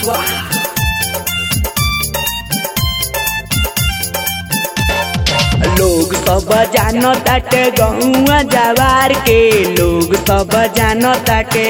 लोग सब जानो ताटे गहुआ जवार के लोग सब जानो ताटे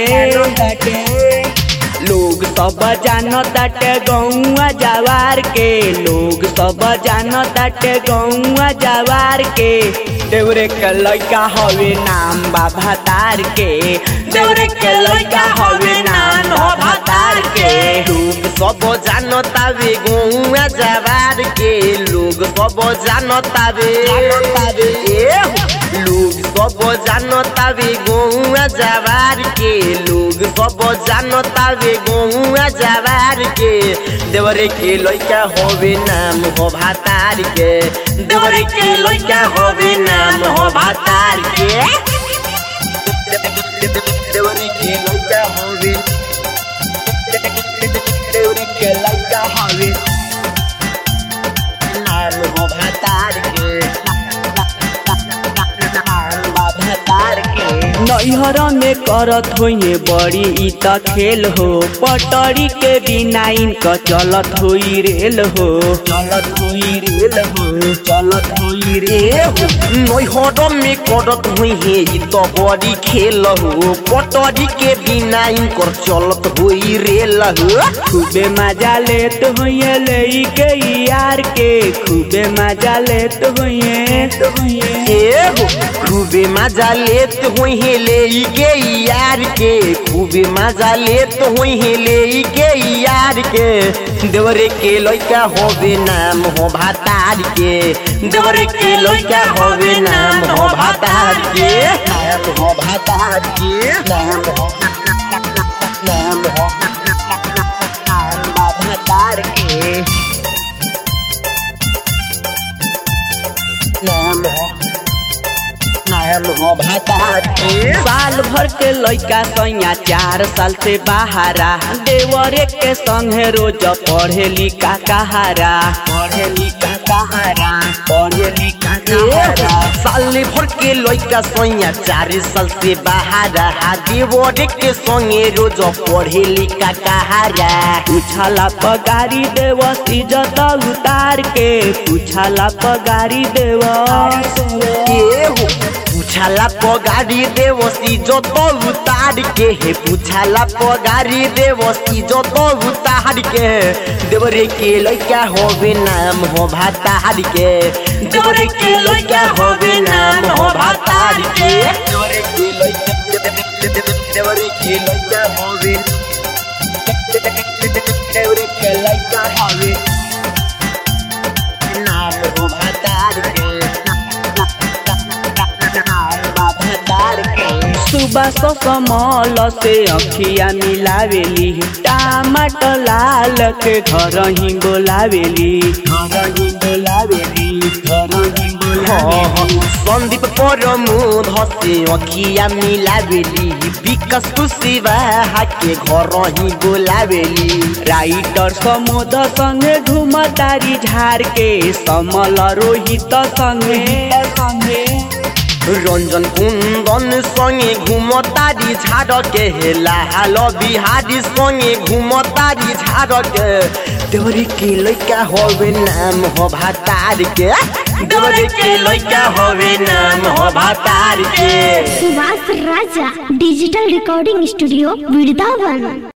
लोग सब जानो ताटे गहुआ जवार के लोग सब जानो ताटे गहुआ जवार के देवरे के लड़का हवे नाम बाबा तार के देवरे के लड़का हवे नाम बाबा तार के लोग सब जानतावे गौआ जवार के लोग सब जानतावे ए, लोग सब जानतावे गौआ जवार के लोग सब जानतावे गौआ जवार के देवरे के लइका होवे नाम हो भातार के देवरे के लइका होवे नाम हो भातार के देवरे के लइका होवे देवरे के लइका होवे नाम हो भातार के नाम बा भातार के नैहर में करत होइए बड़ी इ त खेल हो पटरी के बिना इनक चलत होई रेल हो चलत होई रेल हो चलत होई रेल हो नैहर में करत हुई है ई तो बड़ी खेल हो पटरी के बिना इनकर चलत हुई रेल हो खूबे मजा लेत होइए ले के यार के खूबे मजा लेत होइए ए हो खूबे मजा लेत हुई है ले के यार के खूबे मजा लेत हुई है ले के यार के देवरे के लइका होवे नाम हो भातार के देवरे के लइका होवे नाम हो भातार के नाम हो भातार के नाम हो नाम हो नाम बा भातार के नाम हो नाम हो भातार के साल भर के लइका सैया चार साल से बाहरा देवरे के संगे रोज पढ़े लिखा कहारा पढ़े लिखा कहारा पढ़े लिखा कहारा साल भर के लइका सैया चार साल से बाहर देवरे के संगे रोज पढ़े लिखा कहारा पूछला पगारी देवस इज्जत उतार के पूछला पगारी देवस केहू पूछला पगारी देवसी जो तो उतार के हे पूछला पगारी देवसी जो तो उतार के देवरे के लइका होवे नाम हो भातार के देवरे के लइका होवे नाम हो भातार के देवरे के लइका देवरे के लइका होवे देवरे के लइका होवे नाम हो भातार के नाम बा भातार के सुबह सो कमल से अखिया मिलावेली टमाटर लाल के घर ही बोलावेली घर ही बोलावेली घर ही बोलावेली सन्दीप परमुद हसे अखिया मिलावेली विकास कुशिवाहा के घर ही बोलावेली राइटर समोद संगे घुमतारी झार के समल रोहित संगे संगे रंजन कुंदन संगे घुमतारी झाड़ के हेला हाल बिहारी संगे घुमतारी झाड़ के देवरी के लइका होवे नाम हो भातार के देवरी के लइका होवे नाम हो भातार के Subhash Raja digital recording studio Vrindavan